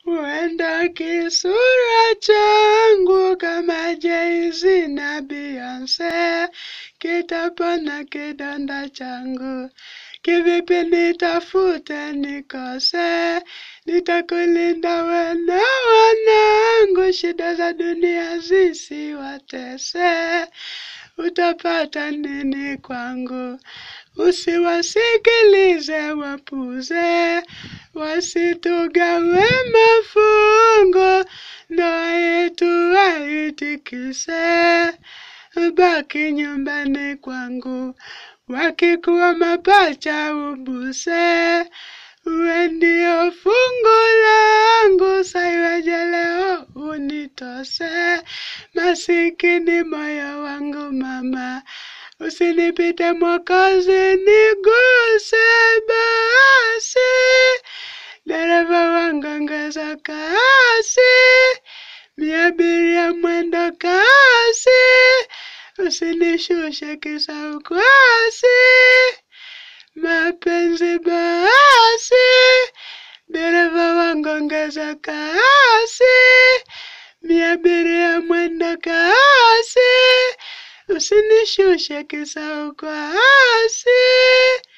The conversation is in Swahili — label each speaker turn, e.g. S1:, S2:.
S1: Huenda kisura changu kama Jay-Z na Beyonce kitapona kidonda changu. Kivipi nitafute nikose, nitakulinda we na wanangu, shida za dunia zisiwatese. Utapata nini kwangu? Usiwasikilize wapuze, wasitugawe mafungo, ndoa yetu waitikise. Baki nyumbani kwangu, wakikuwa mapacha ubuse, uwe ndio fungu langu, saiweje leo unitose, masikini moyo wangu mama, usinipite Mwokozi, niguse basi, dereva wangu ongeza kasi, miabiria mwendo kasi, usinishushe kisa ukwasi, mapenzi basi, dereva wangu ongeza kasi, miabiria mwendo kasi, usinishushe kisa ukwasi.